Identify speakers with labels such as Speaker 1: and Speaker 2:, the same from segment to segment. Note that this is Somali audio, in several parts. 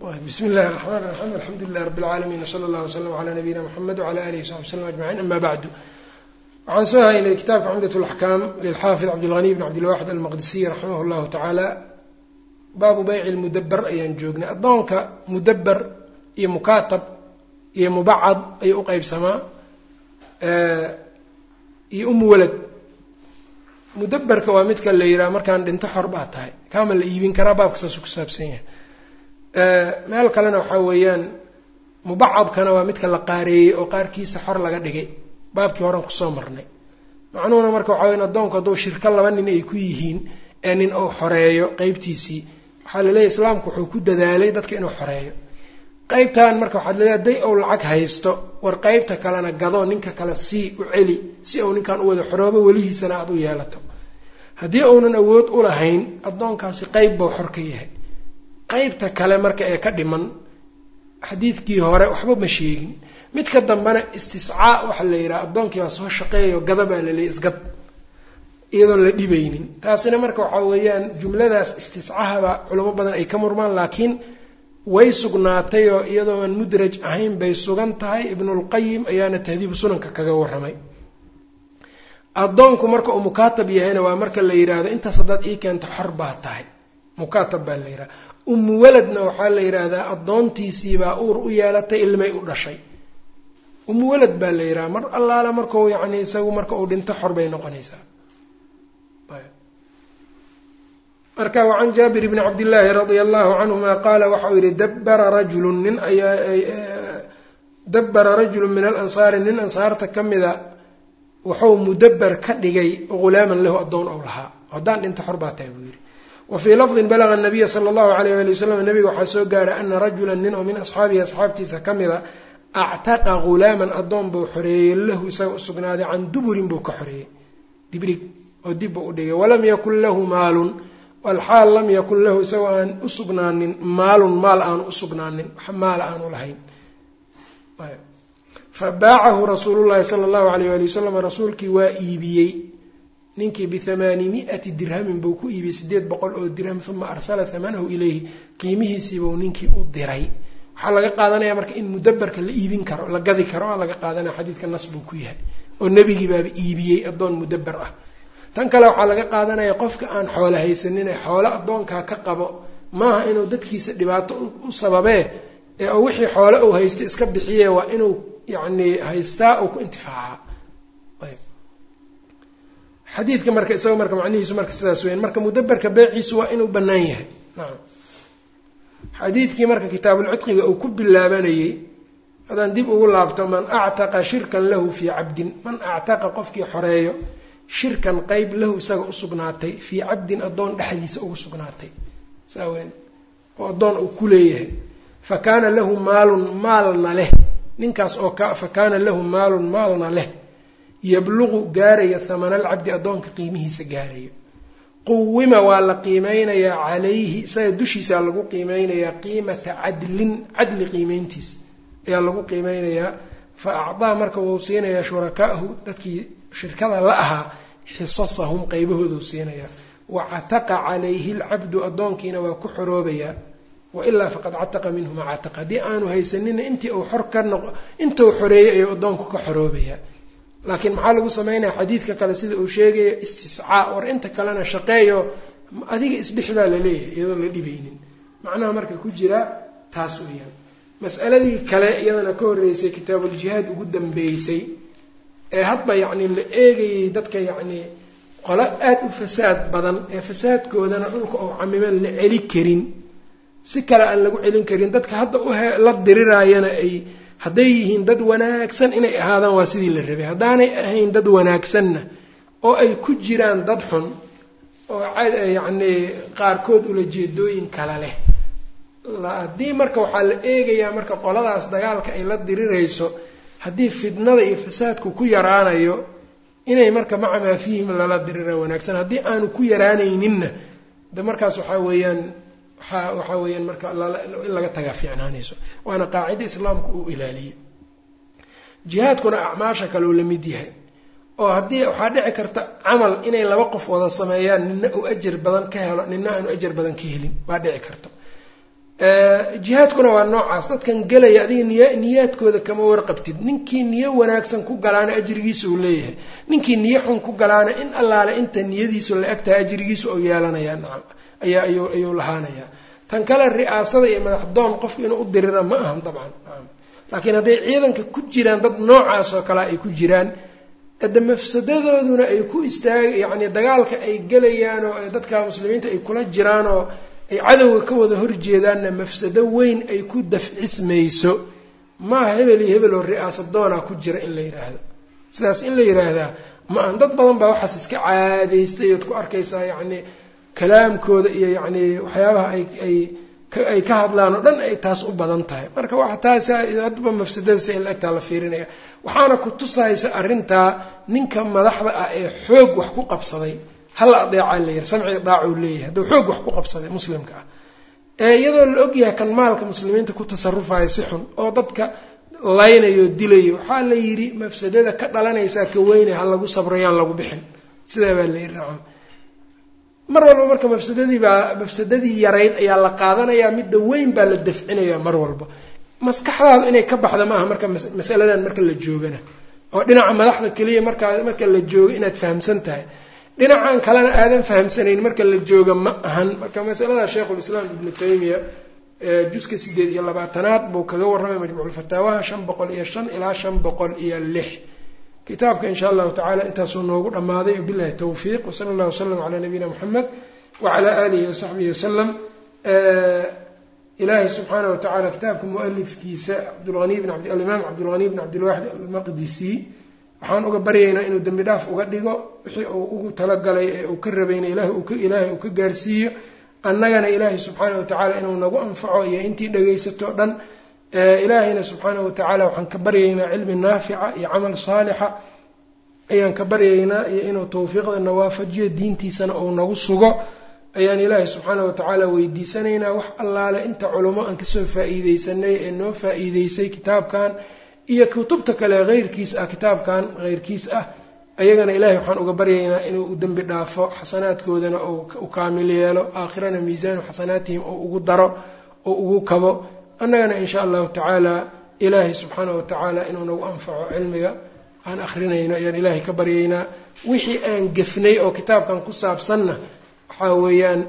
Speaker 1: bismi illahi raxmaan raxiim alxamdu lilah rabi اlcaalamiin wsala allah wslam cala nabiyina mxamed wcala alihi wsaxbi wslm ajmaciin ama bacdu waxaan soo haynay kitaabka cumdat laxkaam lilxaafid cabdilghaniy bn cabdilwaxid almaqdisiy raximah llahu tacaala baabu beyci lmudaber ayaan joognay addoonka mudaber iyo mukaatab iyo mubacad ayuu u qeybsamaa iyo umu walad mudaberka waa midka la yidhaha markaan dhinto xor baa tahay kaama la iibin karaa baabka saasuu ku saabsan yahay meel kalena waxaa weeyaan mubacadkana waa midka la qaareeyey oo qaarkiisa xor laga dhigay baabkii horan kusoo marnay macnuhuna marka waxaa weyan addoonku hadduu shirko laba nin ay ku yihiin ee nin uu xoreeyo qeybtiisii waxaa laleeyahy islaamku wuxuu ku dadaalay dadka inuu xoreeyo qeybtan marka waxaad leedahay hadday ou lacag haysto war qeybta kalena gado ninka kale sii u celi si uu ninkan u wada xoroobo welihiisana aada u yeelato haddii uunan awood u lahayn addoonkaasi qeyb buu xor ka yahay qeybta kale marka ee ka dhiman xadiidkii hore waxba ma sheegin midka dambena istiscaa waxaa la yidhaha addoonkii baa soo shaqeeyayo gada baa la leeyay isgad iyadoon la dhibaynin taasina marka waxaa weeyaan jumladaas istiscahaba culamo badan ay ka murmaan laakiin way sugnaatay oo iyadoo aan mudraj ahayn bay sugan tahay ibnulqayim ayaana tahdiibu sunanka kaga warramay addoonku marka uu mukaatab yahayna waa marka la yidhaahdo intaas haddaad ii keento xor baa tahay mukaatab baa la yidhahda umu waladna waxaa la yidhaahdaa addoontiisiibaa uur u yeelatay ilmay u dhashay umu walad baa la yidhaha mar allaala markau yacni isagu marka uu dhinto xor bay noqonaysaa marka wacan jaabir bni cabdillaahi radia allahu canhuma qaala waxauu yihi dabbara rajulun nin ayaa dabbara rajulun min alansaari nin ansaarta ka mida wuxuu mudaber ka dhigay ghulaaman lahu addoon ou lahaa haddaan dhinto xor baa tahay buu yidhi wa fii lafdin balaga nabiya sala allahu alayh ali wasalam nabiga waxaa soo gaaray ana rajulan nin oo min asxaabihi asxaabtiisa ka mida actaqa ghulaaman addoon buu xoreeyey lahu isaga usugnaaday can duburin buu ka xoreeyey dibrig oo dib buu u dhigay walam yakun lahu maalun walxaal lam yakun lahu isagoo aan usugnaanin maalun maal aanu usugnaanin wax maala aanu lahayn fa baacahu rasuulu llahi sala allahu alayh ali wasalam rasuulkii waa iibiyey ninkii bihamaani mi-ati dirhamin buu ku iibiyey sideed boqol oo dirham uma arsala hamanahu ilayhi qiimihiisiibuu ninkii u diray waxaa laga qaadanaya marka in mudaberka la iibin karo la gadi karo aa laga qaadanaya xadiidka nas buu ku yahay oo nebigii baaba iibiyey addoon mudaber ah tan kale waxaa laga qaadanaya qofka aan xoolo haysanin ee xoolo addoonkaa ka qabo maaha inuu dadkiisa dhibaato u sababee ee oo wixii xoole uu haysta iska bixiye waa inuu yacni haystaa uu ku intifaacaa xadiidka marka isaga marka macnihiisu marka sidaas weyan marka mudaberka beeciisu waa inuu bannaan yahay nacam xadiidkii marka kitaabulcidqiga uu ku bilaabanayey haddaan dib ugu laabto man actaqa shirkan lahu fii cabdin man actaqa qofkii xoreeyo shirkan qeyb lahu isaga usugnaatay fii cabdin addoon dhexdiisa ugu sugnaatay saa weyn oo addoon uu ku leeyahay fa kaana lahu maalun maalna leh ninkaas oo ka fa kaana lahu maalun maalna leh yabluqu gaaraya hamana alcabdi addoonka qiimihiisa gaarayo quwima waa la qiimeynayaa calayhi isaga dushiisaa lagu qiimeynayaa qiimata cadlin cadli qiimeyntiisa ayaa lagu qiimeynayaa fa acdaa marka wuu siinayaa shurakaahu dadkii shirkada la ahaa xisasahum qeybahooduu siinayaa wa cataqa calayhi lcabdu addoonkiina waa ku xoroobayaa wailaa faqad cataqa minhu maa cataqa haddii aanu haysanina intii uu xor ka noq intuu xoreeyey ayuu addoonku ka xoroobayaa laakiin maxaa lagu sameynaya xadiidka kale sida uu sheegaya istiscaa war inta kalena shaqeeyo adiga isbixi baa laleeyahay iyadoo la dhibaynin macnaha marka ku jira taas weeyaan mas'aladii kale iyadana ka horreysay kitaabuljihaad ugu dambeysay ee hadba yacni la eegayay dadka yacnii qolo aada u fasaad badan ee fasaadkoodana dhulka oo camiman la celi karin si kale aan lagu celin karin dadka hadda ula diriraayana ay hadday yihiin dad wanaagsan inay ahaadaan waa sidii la rabay haddaanay ahayn dad wanaagsanna oo ay ku jiraan dad xun oo yacnii qaarkood ulajeedooyin kale leh haddii marka waxaa la eegayaa marka qoladaas dagaalka ay la dirirayso haddii fitnada iyo fasaadku ku yaraanayo inay marka maca maa fiihim lala dirira wanaagsan haddii aanu ku yaraanayninna de markaas waxaa weeyaan waaa waxaa weeyaan marka in laga tagaa fiicnaanayso waana qaacida islaamku uu ilaaliyo jihaadkuna acmaasha kale uu la mid yahay oo haddii waxaa dhici karta camal inay laba qof wada sameeyaan nina uu ajar badan ka helo nina aanu ajar badan ka helin waa dhici karto jihaadkuna waa noocaas dadkan gelaya adiga niya niyaadkooda kama warqabtid ninkii niyo wanaagsan ku galaana ajrigiisa uu leeyahay ninkii niyo xun ku galaana in allaale inta niyadiisu la eg tahay ajrigiisa oo yeelanayaa nacam ayaa ayuu ayuu lahaanayaa tan kale ri'aasada iyo madaxdoon qofku inuu u dirira ma ahan dabcan laakiin hadday ciidanka ku jiraan dad noocaas oo kale ay ku jiraan de mafsadadooduna ay ku istaag yacni dagaalka ay gelayaan oo dadka muslimiinta ay kula jiraan oo ay cadowga ka wada horjeedaanna mafsado weyn ay ku dafcismayso maaha hebel iyo hebel oo ri'aasadoona ku jira in la yidhaahdo sidaas in la yidhaahdaa ma ahan dad badan baa waxaas iska caadaystay ood ku arkaysaa yacni kalaamkooda iyo yacni waxyaabaha ay ay ay ka hadlaan oo dhan ay taas u badan tahay marka waxa taas hadba mafsadadasa in la egtaa la fiirinaya waxaana ku tusaysa arrintaa ninka madaxda ah ee xoog wax ku qabsaday hala adeecaa layihi samciga daacuu leeyahay hadduu xoog wax ku qabsaday muslimka ah ee iyadoo la ogyahay kan maalka muslimiinta ku tasarufaya si xun oo dadka laynayo dilayo waxaa la yidhi mafsadada ka dhalanaysaa ka weyne ha lagu sabrayaan lagu bixin sidaa baa la yidhi nacam mar walba marka mafsadadii baa mafsadadii yarayd ayaa la qaadanayaa midda weyn baa la dafcinaya mar walba maskaxdaadu inay ka baxda maaha marka masaladan marka la joogana oo dhinaca madaxda keliya markaa marka la joogo inaad fahamsan tahay dhinacan kalena aadan fahamsanayn marka la jooga ma ahan marka masalada sheikhulislaam ibnu taymiya juska sideed iyo labaatanaad buu kaga warramay majmuuculfataawaha shan boqol iyo shan ilaa shan boqol iyo lix kitaabka in sha allahu tacala intaasuu noogu dhammaaday wabillahi towfiiq wsala allah wasalam calaa nabiyina moxamed wacalaa aalihi wasaxbihi wasalam ilaahay subxaana wa tacala kitaabka mualifkiisa cabdulani bn alimaam cabdulghani bn cabdilwaxid almaqdisi waxaan uga baryaynaa inuu dembi dhaaf uga dhigo wixii uu ugu talagalay ee uu ka rabayna ilaahay uu ka gaarsiiyo annagana ilaahay subxaana wa tacaala inuu nagu anfaco iyo intii dhagaysato o dhan ilaahayna subxaana wa tacaala waxaan ka baryaynaa cilmi naafica iyo camal saalixa ayaan ka baryaynaa iyo inuu tawfiiqdana waafajiyo diintiisana uu nagu sugo ayaan ilaahay subxaana wa tacaala weydiisanaynaa wax allaale inta culummo aan kasoo faa-iideysanay ee noo faa-iideysay kitaabkan iyo kutubta kale heyrkiis ah kitaabkan heyrkiis ah ayagana ilaahay waxaan uga baryaynaa inuu u dembi dhaafo xasanaadkoodana u kaamil yeelo aakhirana miisaanu xasanaatihim oo ugu daro oo ugu kabo annagana in sha allahu tacaala ilaahay subxaana wa tacaala inuu nagu anfaco cilmiga aan akrinayno ayaan ilaahay ka baryaynaa wixii aan gefnay oo kitaabkan ku saabsanna waxaa weeyaan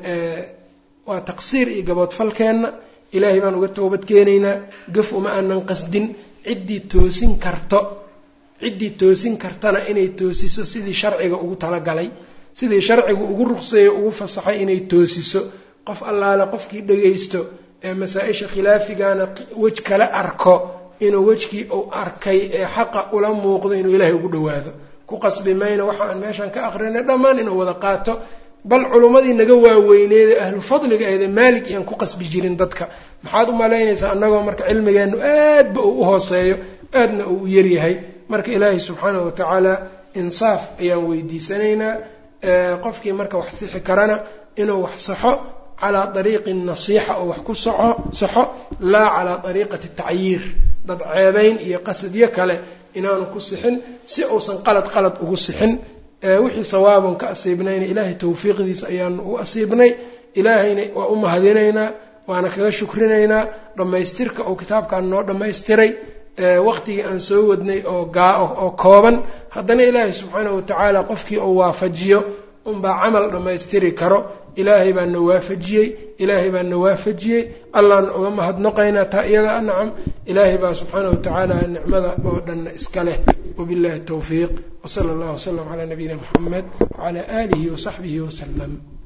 Speaker 1: waa taqsiir iyo gaboodfalkeenna ilaahay baan uga toobad keenaynaa gaf uma aanan qasdin ciddii toosin karto ciddii toosin kartana inay toosiso sidii sharciga ugu talagalay sidii sharcigu ugu ruqseeyo ugu fasaxay inay toosiso qof allaale qofkii dhagaysto ee masaa-isha khilaafigana wej kala arko inuu wejkii uu arkay ee xaqa ula muuqdo inuu ilaahay ugu dhawaado ku qasbi mayno waxa aan meeshan ka aqrinay dhammaan inuu wada qaato bal culummadii naga waaweyneede ahlu fadliga ahde maalig iyaan ku qasbi jirin dadka maxaad u malaynaysaa annagoo marka cilmigeennu aadba uu u hooseeyo aadna uu u yaryahay marka ilaahay subxaanahu watacaala insaaf ayaan weydiisanaynaa qofkii marka wax sixi karana inuu wax saxo calaa dariiqi nasiixa oo wax ku soco saxo laa calaa dariiqati tacyiir dad ceebayn iyo qasadyo kale inaanu ku sixin si uusan qalad qalad ugu sixin wixii sawaabon ka asiibnayna ilaahay tawfiiqdiisa ayaanu u asiibnay ilaahayna waa u mahadinaynaa waana kaga shukrinaynaa dhammaystirka uu kitaabkan noo dhammaystiray waqtigii aan soo wadnay oo gaa oo kooban haddana ilaahay subxaanahu watacaala qofkii uu waafajiyo unbaa camal dhammaystiri karo ilaahay baa na waafajiyey ilaahay baa na waafajiyey allaana uga mahadnoqaynaa taa iyada nacam ilaahay baa subxaanahu watacaala nicmada oo dhanna iska leh wabillahi towfiiq wsala allahu wasalam calaa nabiyina muxamed wacalaa aalihi wasaxbihi wasalam